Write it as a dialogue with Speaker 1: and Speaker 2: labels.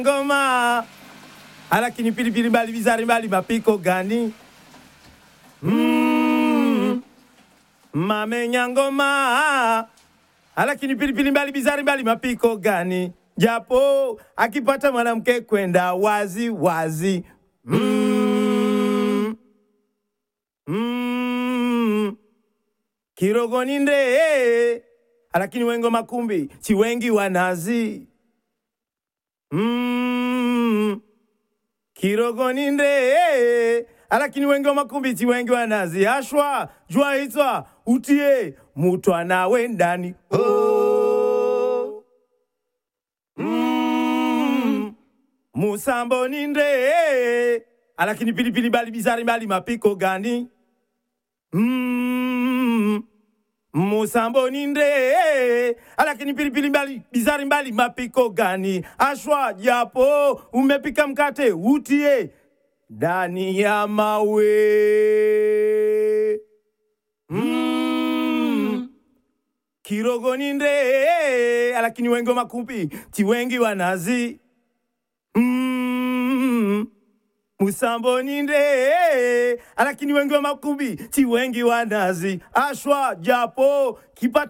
Speaker 1: ngoma alakini pilipili mbali bizari mbali mapiko gani mm. mamenya ngoma alakini pilipili mbali bizari mbali mapiko gani japo akipata mwanamke kwenda wazi wazi mm. Mm. kirogoni nde alakini wengo makumbi chiwengi wanazi mm. kirogoni nde alakini wengi wa makumbi chiwengi wanazi ashwa jua itswa utie mutwana wendani oh. mm. musambo ni nde alakini pilipili bali bizari bali mapiko gani mm. musambo ni nde alakini pilipili mbali bizari mbali mapiko gani ashwa japo umepika mkate utie ndani ya mawe mm. kirogo ni nde alakini wengi makumbi chiwengi wanazi mm. musambo ni nde alakini wengi wa makumbi chiwengi wanazi ashwa japo kipata